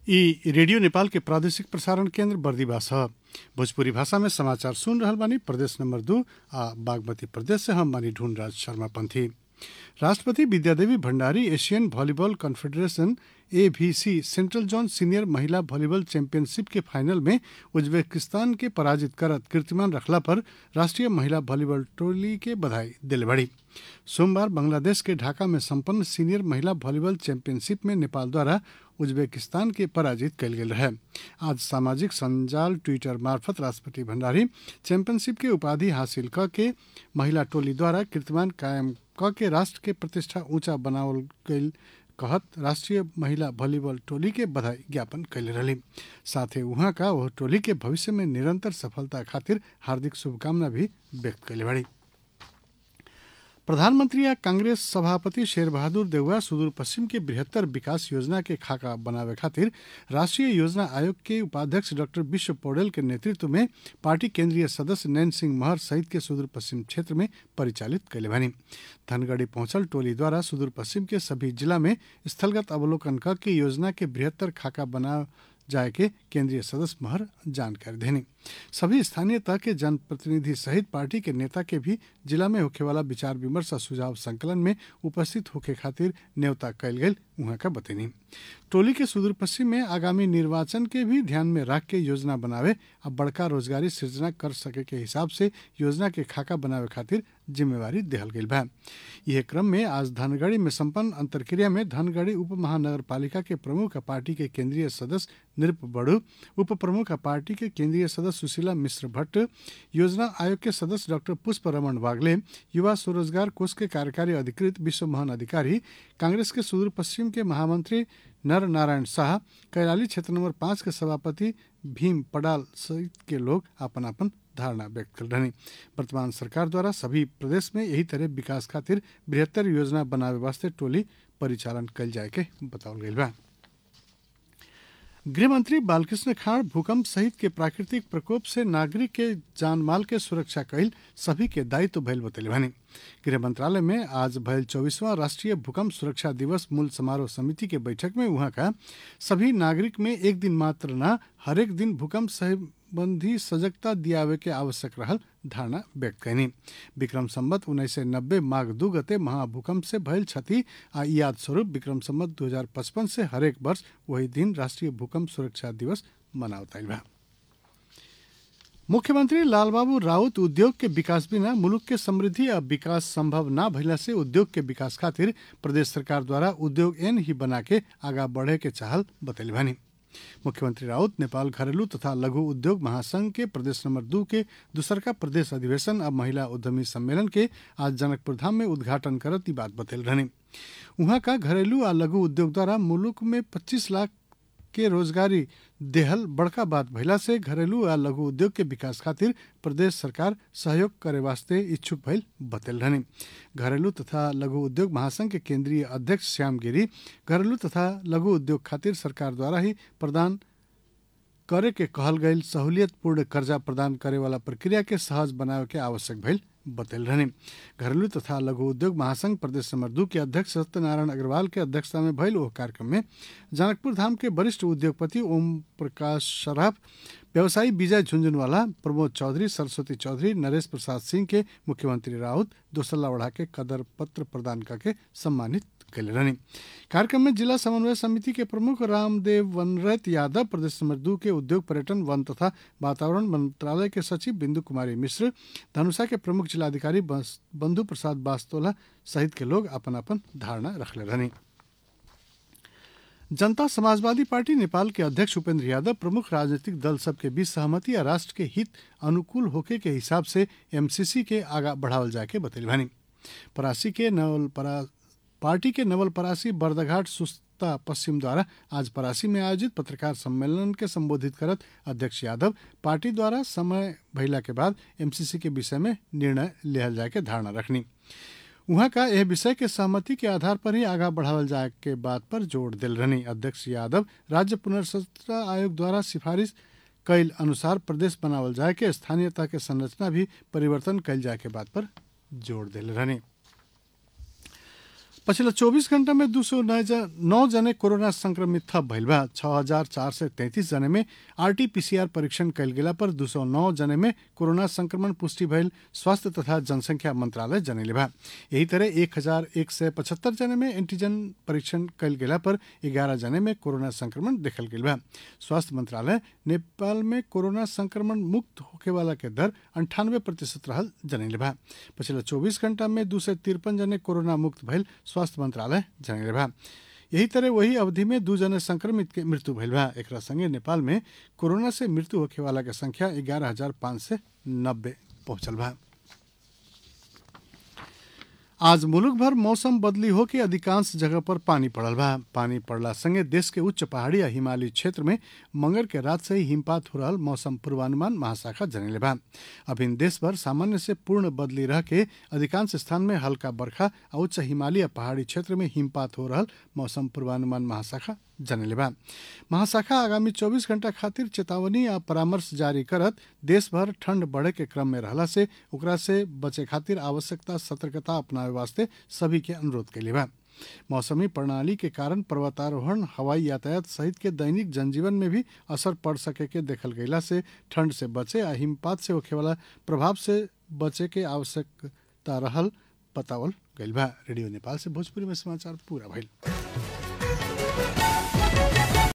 ई रेडियो नेपाल के प्रादेशिक प्रसारण केन्द्र बर्दिवा छ भोजपुरी भाषा में समाचार सुन रहल बानी प्रदेश नंबर दू आ बागमती प्रदेश से हम बानी ढूंढराज शर्मा पंथी राष्ट्रपति Vidyadevi Bhandari Asian volleyball confederation AVC central zone senior महिला वॉलीबॉल चैंपियनशिप के फाइनल में उज्बेकिस्तान के पराजित करत कीर्तिमान रखला पर राष्ट्रीय महिला वॉलीबॉल टोली के बधाई दिले बड़ी सोमवार बांग्लादेश के ढाका में संपन्न सीनियर महिला वॉलीबॉल चैंपियनशिप में नेपाल द्वारा उज्बेकिस्तान के पराजित कल गेल रहे आज सामाजिक संजाल ट्विटर मार्फत राष्ट्रपति भण्डारी चैंपियनशिप के उपाधि हासिल क के महिला टोली द्वारा कीर्तिमान कायम क के राष्ट्र के प्रतिष्ठा ऊंचा बनावल गईल कहत राष्ट्रीय महिला वॉलीबॉल टोली के बधाई ज्ञापन कैले रही साथ ही वहाँ का वह टोली के भविष्य में निरंतर सफलता खातिर हार्दिक शुभकामना भी व्यक्त कैले बड़ी प्रधानमंत्री या कांग्रेस सभापति शेर बहादुर देउवा सुदूर पश्चिम के बृहत्तर विकास योजना के खाका बनावे खातिर राष्ट्रीय योजना आयोग के उपाध्यक्ष डॉक्टर विश्व पौडेल के नेतृत्व में पार्टी केंद्रीय सदस्य नैन सिंह महर सहित के सुदूर पश्चिम क्षेत्र में परिचालित कैले बानी धनगढ़ी पहुंचल टोली द्वारा सुदूर पश्चिम के सभी जिला में स्थलगत अवलोकन क के योजना के बृहत्तर खाका बना जाए के केंद्रीय सदस्य महर जानकारी देनी सभी स्थानीय तह के जनप्रतिनिधि सहित पार्टी के नेता के भी जिला में होखे वाला विचार विमर्श और सुझाव संकलन में उपस्थित होके खातिर न्योता कैल गई वहां का बतैनी टोली के सुदूर पश्चिम में आगामी निर्वाचन के भी ध्यान में रख के योजना बनावे और बड़का रोजगारी सृजना कर सके के हिसाब से योजना के खाका बनावे खातिर जिम्मेवारी देहल गई बा यह क्रम में आज धनगढ़ी में संपन्न अंतरक्रिया में धनगढ़ी उप महानगर पालिका के प्रमुख पार्टी के केंद्रीय सदस्य निरप बड़ू उप प्रमुख पार्टी के केंद्रीय सदस्य सुशीला मिश्र भट्ट योजना आयोग के सदस्य डॉक्टर पुष्प रमन वागले युवा स्वरोजगार कोष के कार्यकारी अधिकृत विश्व मोहन अधिकारी कांग्रेस के सुदूर पश्चिम के महामंत्री नर नारायण शाह कैलाली क्षेत्र नंबर पाँच के सभापति भीम पडाल सहित के लोग अपन अपन धारणा व्यक्त कर रहे वर्तमान सरकार द्वारा सभी प्रदेश में यही तरह विकास खातिर बृहत्तर योजना बनावे वास्ते टोली परिचालन कल जाए के बतावल गई बा गृहमंत्री बालकृष्ण खाड़ भूकंप सहित के प्राकृतिक प्रकोप से नागरिक के जान माल के सुरक्षा कैल सभी के दायित्व भइल बतैले भने गृह मंत्रालय में आज भयल चौबीसवां राष्ट्रीय भूकंप सुरक्षा दिवस मूल समारोह समिति के बैठक में वहां का सभी नागरिक में एक दिन मात्र न हरेक दिन भूकंप संबंधी सजगता दियावे के आवश्यक रहल धारणा व्यक्त कैनी विक्रम सम्बत उन्नीस सय नब्बे माघ दू गते महाभूकंप से भयल क्षति आ याद स्वरूप विक्रम सम्बत दू हजार पचपन से हरेक वर्ष वही दिन राष्ट्रीय भूकंप सुरक्षा दिवस मनावताइल बा मुख्यमंत्री लालबाबू राउत उद्योग के विकास बिना मुलुक के समृद्धि आ विकास संभव ना भइला से उद्योग के विकास खातिर प्रदेश सरकार द्वारा उद्योग एन ही बना के आगा बढ़े के चाहल बतैल भानी मुख्यमंत्री राउत नेपाल घरेलू तथा लघु उद्योग महासंघ के प्रदेश नंबर दू के दूसरका प्रदेश अधिवेशन और महिला उद्यमी सम्मेलन के आज जनकपुर धाम में उद्घाटन करत बात बतैल रहने वहां का घरेलू आ लघु उद्योग द्वारा मुलुक में 25 लाख के रोजगारी देहल बड़का बात भइला से घरेलू आ लघु उद्योग के विकास खातिर प्रदेश सरकार सहयोग करे वास्ते इच्छुक भइल बतल रहने घरेलू तथा लघु उद्योग महासंघ के केंद्रीय अध्यक्ष श्याम गिरी घरेलू तथा लघु उद्योग खातिर सरकार द्वारा ही प्रदान करे के कहल गई सहूलियत पूर्ण कर्जा प्रदान करे वाला प्रक्रिया के सहज बनावे के आवश्यक भइल बतल रहने घरेलू तथा लघु उद्योग महासंघ प्रदेश नंबर दू के अध्यक्ष सत्यनारायण अग्रवाल के अध्यक्षता में भइल ओह कार्यक्रम में जनकपुर धाम के वरिष्ठ उद्योगपति ओम प्रकाश शराफ व्यवसायी विजय झुंझुनवाला प्रमोद चौधरी सरस्वती चौधरी नरेश प्रसाद सिंह के मुख्यमंत्री राउत दोसल्ला ओढ़ा के कदर पत्र प्रदान करके सम्मानित कैले रहने कार्यक्रम में जिला समन्वय समिति के प्रमुख रामदेव वनरत यादव प्रदेश नंबर दू के उद्योग पर्यटन वन तथा वातावरण मंत्रालय के सचिव बिंदु कुमारी मिश्र धनुषा के प्रमुख जिलाधिकारी बंधु प्रसाद बास्तोला सहित के लोग अपन अपन धारणा रखले रहने जनता समाजवादी पार्टी नेपाल के अध्यक्ष उपेंद्र यादव प्रमुख राजनीतिक दल सबके बीच सहमति या राष्ट्र के हित अनुकूल होके के हिसाब से एमसीसी के आगा बढ़ावल जाके बतैल भानी परासी के नवल परा पार्टी के नवल परासी बर्दघाट सुस्ता पश्चिम द्वारा आज परासी में आयोजित पत्रकार सम्मेलन के संबोधित करत अध्यक्ष यादव पार्टी द्वारा समय भइला के बाद एमसीसी के विषय में निर्णय लिहल जाए के धारणा रखनी वहां का यह विषय के सहमति के आधार पर ही आगा बढ़ावल जाए के बात पर जोर दिल रहनी अध्यक्ष यादव राज्य पुनर्संरचना आयोग द्वारा सिफारिश कैल अनुसार प्रदेश बनावल जाए के स्थानीयता के संरचना भी परिवर्तन कैल जाए के बात पर जोर दिल रहनी पछिल्ला चौबिस घण्टा में दू सौ नौ जने कोरोना संक्रमित थप भइल बा छह हजार चार सय तैंतीस जने में आरटीपीसीआर परीक्षण कयल गेला पर दू सौ नौ जने में कोरोना संक्रमण पुष्टि भइल स्वास्थ्य तथा जनसंख्या मंत्रालय जनैले बा यही तरह एक हजार एक सय पचहत्तर जने में एंटीजन परीक्षण कयल गेला पर एघारह जने में कोरोना संक्रमण देखल गेल बा स्वास्थ्य मंत्रालय नेपाल में कोरोना संक्रमण मुक्त होखे वाला के दर अंठानवे प्रतिशत रहल जनैले बा पछिल्ला चौबिस घण्टा में दू सय तिरपन जने कोरोना मुक्त भइल स्वास्थ्य मंत्रालय जनैले बा यही तरह वही अवधि में दू जने संक्रमित के मृत्यु भइल बा एकरा संगे नेपाल में कोरोना से मृत्यु होखे वाला के संख्या ग्यारह हजार पाँच सय नब्बे पहुंचल बा आज मुलुक भर मौसम बदली हो के अधिकांश जगह पर पानी पड़ल बा पानी पड़ला संगे देश के उच्च पहाड़ी या हिमालयी क्षेत्र में मंगर के रात से ही हिमपात हो रहल मौसम पूर्वानुमान महाशाखा जनैले बा अभिन देश भर सामान्य से पूर्ण बदली रह के अधिकांश स्थान में हल्का बर्खा आ उच्च हिमालय पहाड़ी क्षेत्र में हिमपात हो रहल मौसम पूर्वानुमान महाशाखा जनैले बा महाशाखा आगामी 24 घंटा खातिर चेतावनी आ परामर्श जारी करत देश भर ठंड बढ़े के क्रम में रहला से ओकरा से बचे खातिर आवश्यकता सतर्कता अपनावे वास्ते सभी के अनुरोध कैले बा मौसमी प्रणाली के कारण पर्वतारोहण हवाई यातायात सहित के दैनिक जनजीवन में भी असर पड़ सके के देखल गईला से ठंड से बचे आ हिमपात से होखे वाला प्रभाव से बचे के आवश्यकता रहल बतावल गईल बा रेडियो नेपाल से भोजपुरी में समाचार पूरा भइल